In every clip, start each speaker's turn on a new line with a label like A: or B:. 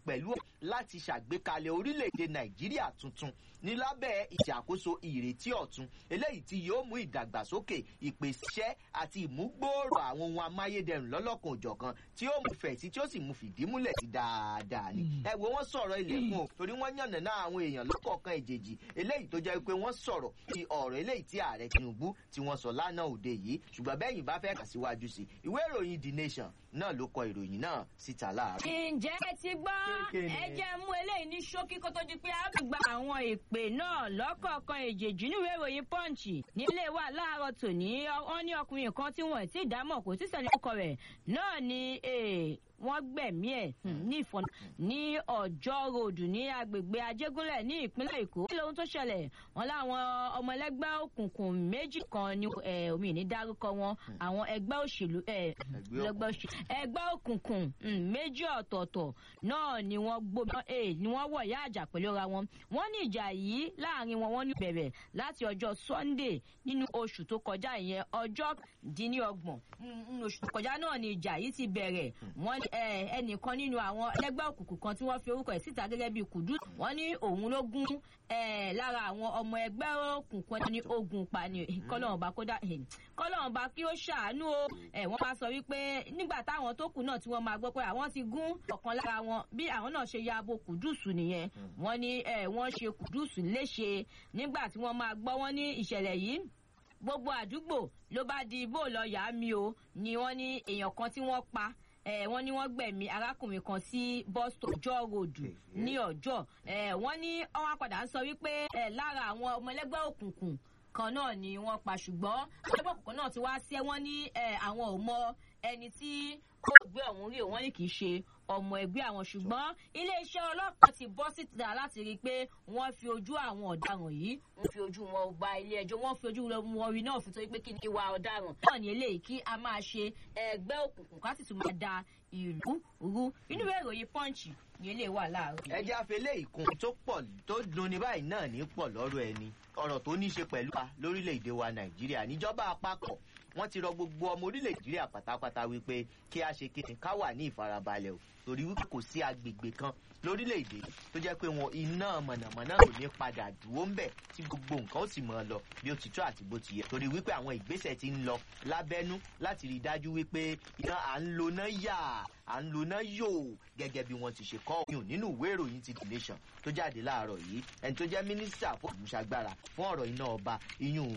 A: pẹ̀lú láti ṣàgbékalẹ̀ orílẹ̀-èdè nàìjíríà tuntun ní lábẹ́ ìṣàkóso ìrètí ọ̀tun eléyìí tí yóò mú ìdàgbàsókè ìpèsè àti ìmúgbòòrò àwọn ohun amáyédẹrùn lọ́lọ́kan òjọ̀kan tí ó mú fẹ̀sí tí ó sì mú fìdí múlẹ̀ sí dáadáa ni. ẹ wo wọn sọ̀rọ̀ ilẹ̀kùn o torí wọ́n yànnà náà àwọn èèyàn lọ́kọ̀ọ̀kan ìjèjì eléyìí tó jẹ́ pé wọ́n sọ̀rọ̀ ti ọ̀rọ̀ eléyìí tí ààrẹ tinubu tí wọ́n sọ lánàá òde yìí ṣùgbọ́n bẹ́yìn bá fẹ́ kà síwájú sí ìwé ìròyìn the nation náà ló kọ ìròyìn náà síta láàárọ̀.
B: ǹjẹ́ ẹ ti gbọ́
A: Kékeré.
B: ẹ jẹ́ mú eléyìí ní ṣókí kó tó di pé a gba àwọn ìpè náà lọ́kọ̀ọ̀kan èjèèjì níwèé ìròyìn pọ́ǹchì nílé wa láàárọ̀ tòní wọ́n ní ọkùnrin kan tí wọ́n ti dámọ̀ kò tí sẹ́ni ọkọ rẹ̀ náà ni eh, wọ́n gbẹ̀mí ẹ̀ hmm, ní ìfọ̀n ní ọjọ́ ròdù ní agbègbè ajégúnlẹ̀ ní ìpínlẹ̀ èkó kí lóhun tó ṣẹlẹ̀ wọn láwọn ọmọ ẹlẹ́gbẹ́ òkùnkùn méjì kan ní eh, omi ní dárúkọ wọn àwọn ẹgbẹ́ òṣèlú eh,
A: Ẹgbẹ́
B: ẹgbẹ́ òṣèlú ẹgbẹ́ òkùnkùn mm, méjì ọ̀tọ̀ọ̀tọ̀ náà ni wọ́n gbóná eh, ni wọ́n wọ̀ yá àjà pẹ̀lú ra wọn wọ́n ní ìjà yìí láàrin wọn wọ́n ní bẹ̀rẹ̀ láti ọjọ́ sunday nínú oṣù tó kọjá ìyẹn ọjọ́ díníọgbọ̀n nínú oṣù tó kọjá náà ni ìjà yìí ti bẹ̀rẹ̀ wọ́n eh, ẹnìkan nínú àwọn ẹlẹ́gbẹ́ òkùnkùn kan tí wọ́n fi orúkọ ẹ̀ síta gẹ́gẹ́ bíi kùdú wọ́n ní òun ló gún eh, lára àwọn ọmọ ẹgbẹ́ òkùnkùn ẹni ogun pa ni kọ́lọ́run bá kódà kọ́lọ́run bá kí ó ṣàánú o ẹ̀ wọ́n bá sọ wípé nígbà táwọn tó kù náà tí wọ́n máa gbọ́ pé àwọn ti gún ọ̀kan lára wọn bí àwọn náà ṣe ya abo kùdùsù nìyẹn wọ́n ní ẹ̀ wọ́n ṣe kùdùsù léṣe nígbà tí wọ́n máa gbọ́ wọ́n ní ìṣẹ̀lẹ̀ yìí gbogbo àdúgbò ló bá di bó lọ yá mi o ni wọ́n ní èèyàn kan tí wọ́n pa eh, wọ́n ní wọ́n gbẹ̀mí arákùnrin kan sí bus stop ọjọ́ ròdù ní ọjọ́ eh, wọ́n ní wọ́n padà ń sọ wípé eh, lára àwọn ọmọ ẹlẹ́gbẹ́ òkùnkùn kan náà ni wọ́n pa ṣùgbọ́n ẹgbẹ́ òkùnkùn náà ti wá sí ẹ wọ́n ní eh, àwọn ò mọ ẹni tí ó gbé ọ̀hún rí o wọ́n ní kì í ṣe ọmọ ẹgbẹ́ àwọn ṣùgbọ́n iléeṣẹ́ ọlọ́pàá ti bọ́ síta láti rí i pé wọ́n fi ojú àwọn ọ̀daràn yìí wọ́n fi ojú wọn gba ilé ẹjọ́ wọ́n fi ojú wọn rí náà fi tó pé kí ni ìwà ọ̀daràn náà ní eléyìí kí a máa ṣe ẹgbẹ́ òkùnkùn ká sì tún máa da ìlú rú inú ìwé ìròyìn pọ́ǹchì ní eléyìí wà láàárọ̀.
A: ẹ jẹ́ àfẹlẹ́ ìkun tó pọ̀ tó dunni báyìí náà ní pọ̀ lọ́rọ̀ ẹni ọ̀rọ̀ tó ní í ṣe pẹ̀lú wa lórílẹ̀‐èdè wa nàìjíríà níjọba àpapọ̀ wọ́n ti rọ gbogbo ọmọ orílẹ̀ nàìjíríà pátápátá wípé kí a ṣe kíni ká wà ní ìfarabalẹ̀ o torí wípé kò sí agbègbè kan lórílẹ̀‐èdè tó jẹ́ pé wọn iná mọ̀nàmọ́ná ò ní padà dúró ń bẹ̀ tí gbogbo nǹkan ó sì mọ̀ ọ́ lọ bí ó ti tó àti bó ti yẹ torí wípé àwọn ìgbésẹ̀ ti ń lọ lábẹ́nú láti rí i dájú wípé iná à ń lo náà yà à ń lo náà yò gẹ́gẹ́ bí wọ́n ti ṣe kọ́ òyìn nínú ìwé ìròyìn ti the nation tó jáde láàárọ̀ yìí ẹni tó jẹ́ mínísítà fún ìmúṣagbára fún ọ̀rọ̀ iná ọba iyùn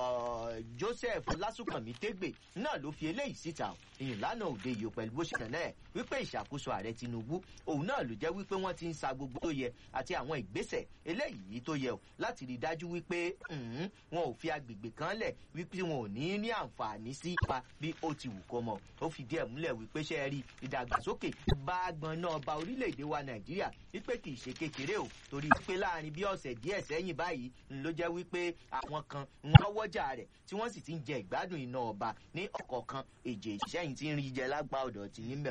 A: joseph lásùnkànmí tégbè náà ló fi eléyìí síta ìyìn lánàá òde yìí pẹ̀lú bó ṣe tàn náà wípé ìṣàkóso ààrẹ tinubu òun náà ló jẹ́ wípé wọ́n ti ń sa gbogbo tó yẹ àti àwọn ìgbésẹ̀ eléyìí tó yẹ o láti rí i dájú wípé wọn ò fi agbègbè kan lẹ̀ wípé wọn ò ní ní àǹfààní sí ipa bí ó ti wù kó mọ̀ ó fi díẹ̀ múlẹ̀ wípé ṣe é rí ìdàgbàsókè bá gbọn náà ba orílẹ̀-èdè wa nàìjíríà wípé kì í ṣe kékeré o torí wípé láàrin bí ọ̀sẹ̀ díẹ̀ sẹ́yìn báyìí ló jẹ́ wípé àwọn kan wọ́n wọ́jà rẹ̀ tí wọ́n sì ti ń jẹ ìgbádùn iná ọba ní ọ̀kọ̀ọ̀kan èjè ìṣẹ́yìn tí ń rí jẹ lágbá ọ̀dọ̀ ti níbẹ̀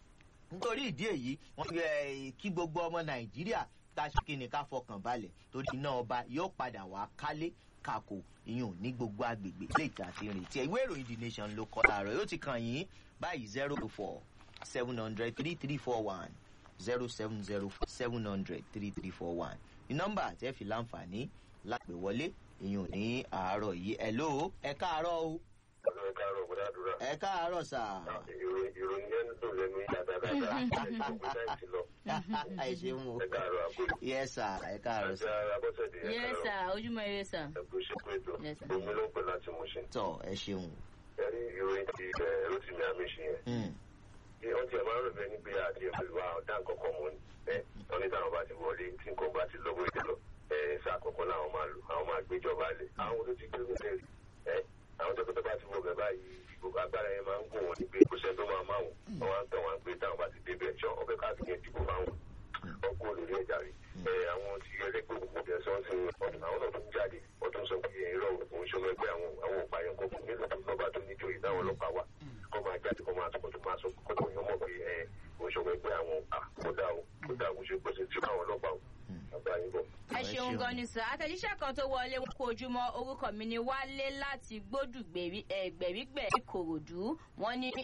A: nítorí ìdí èyí wọ́n kí gbogbo ọmọ nàìjíríà tá a ṣe kí ni ká fọkàn balẹ̀ torí iná ọba yóò padà wá kálé kakò ìyún ní gbogbo agbègbè ilé ìta àti ìrètí ẹ ìwé ìròyìn the nation ló kọ láàárọ̀ yóò ti kàn yín báyìí zero four seven hundred three three four one zero seven zero seven hundred three three four one ní nọ́mbà àti ẹ̀fì láǹfààní lápè wọlé ìyún ní àárọ̀ yìí ẹ̀ ló ẹ káàárọ̀ o.
C: ẹ káàárọ̀ kó dáadúrà.
A: ẹ káàárọ̀ sà.
C: ìròyìn yẹn ń dùn lẹ́nu yíyá dáadáa ìgbòho náà ti lọ.
A: ẹ ṣeun o.
C: ẹ káàárọ̀ àkóyè.
A: yẹ sà ẹ káàárọ̀
C: àti
A: sà.
C: abọ́sẹ̀dé ẹ
B: yes
C: káàárọ̀.
B: sir ojúmọ́ ire sir.
C: ẹ kú ṣe pé tó
B: Yes, sir.
C: omi ló ń pè láti mú ṣe.
A: tọ ẹ ṣeun.
C: ẹ rí ìròyìn ti ẹ rotimi amishi yẹn.
A: Mm.
C: bí wọ́n ti ẹ̀ máa ń rò bẹ́ẹ̀ ní pé àti ìlú ọ̀dà nǹkankan mọ́ ni. ẹ wọ́n ní táwọn bá ti wọlé tí nǹkan bá ti lọ́wọ́ èdè lọ. ẹ sáà kọ̀ọ̀kan làwọn máa lò àwọn máa gbéjọba lé. àwọn tó ti gbé mi lẹ́rìí. ẹ àwọn tó tó bá ti wọ bẹ̀ báyìí gbogbo agbára yẹn máa ń gùn wọn ní pé kò sẹ́ni tó máa máa wọ̀. wọ́n wá ń tàn wọ́n pé táwọn bá ti débẹ̀ ṣọ́ ọbẹ̀ káàkiri yẹn dìbò máa wọ̀ ọkọ olórí ẹja rí ẹ àwọn tí ẹlẹgbẹ òkùnkùn bẹẹ sọ sí ọdún àwọn náà tó ń jáde ọdún sọ pé irọ òun ṣọmọ ẹgbẹ àwọn àwọn òpààyàn kọkù nílùú tó lọba tó níjọ yìí táwọn ọlọpàá wà kọ máa jáde kọ máa sọkọ tó máa sọ kọ tó yàn mọ pé ẹ òun ṣọmọ ẹgbẹ àwọn àkódà o kódà òun ṣe gbèsè tí àwọn ọlọpàá o àbá yín bọ.
B: ẹ ṣeun gan ni sir àtẹ̀jíṣẹ́ kan tó wọlé wọn kó ojúmọ́ orúkọ mi ni wálé láti gbódùgbèrí ẹgbẹ̀rígbẹ̀ ìkòròdú wọn ní